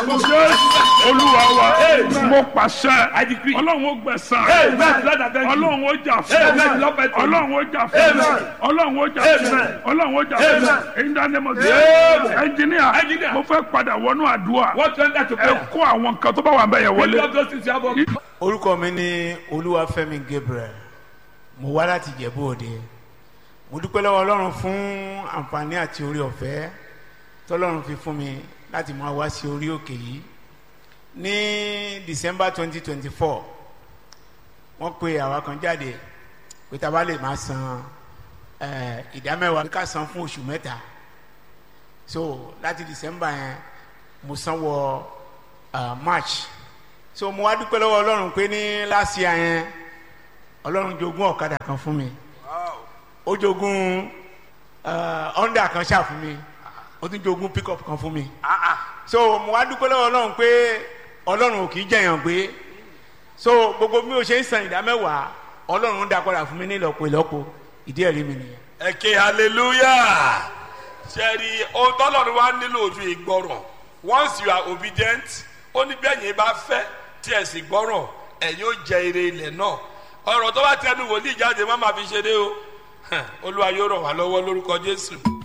jésù olúwa wa Amen. mo pàṣẹ I decree. ọlọ́run ó gbẹ̀sán Amen. Lord, I thank you. ọlọ́run ó jà Amen. fún Lord, I thank you. ọlọ́run ó jà fún Amen. ọlọ́run ó jà fún Amen. ọlọ́run ó jà fún Amen. in the name of Amen. Jesus ẹnjìníà Engineer. mo fẹ́ padà wọnú àdúrà What went that to ẹ prayer? kó àwọn nǹkan tó bá wà bẹ́ẹ̀ yẹn Lift wọlé. up those things you have on. orúkọ mi ní olúwafẹ́mi gabriel mo wá láti jẹ̀bú òde mo dúpẹ́ lọ́wọ́ ọlọ́run fún àǹfààní àti orí ọ̀fẹ́ tọ́lọ́run fi fún mi láti máa wá sí orí òkè yìí ní december twenty twenty four wọ́n pe àwa kan jáde pé tá a bá lè máa san eh, ìdámẹ́wàá pé ká san fún oṣù mẹ́ta so láti december yẹn mo san wọ ah, march so mo wá dúpẹ́ lọ́wọ́ ọlọ́run pé ní last year yẹn ọlọ́run jogún ọ̀kadà kan fún mi ó jogún eh, honda kan ṣáà fún mi ó tún jogún pickup kan fún mi so mo wá dúpẹ́ lọ́wọ́ ọlọ́run pé ọlọ́run ò kì í jẹ̀yàn gbé so gbogbo bí o ṣe ń san ìdá mẹ́wàá ọlọ́run ń dá padà fún mi ní ìlọ́po ìlọ́po ìdí ẹ̀rí mi nìyẹn. ẹ ké hallelujah sẹ́ẹ̀rì ohun tọ́lọ́run wá nílò ojú ìgbọràn once you are obedient ó ní bẹ́ẹ̀ yẹn bá fẹ́ tí ẹ̀ sì gbọ́ràn ẹ̀yin ó jẹ ire ilẹ̀ náà ọ̀rọ̀ tó bá tẹnu wòlíì jáde má máa fi ṣeré o Hàn, olúwa yóò ràn wá lọ́wọ́ lórúkọ jésù.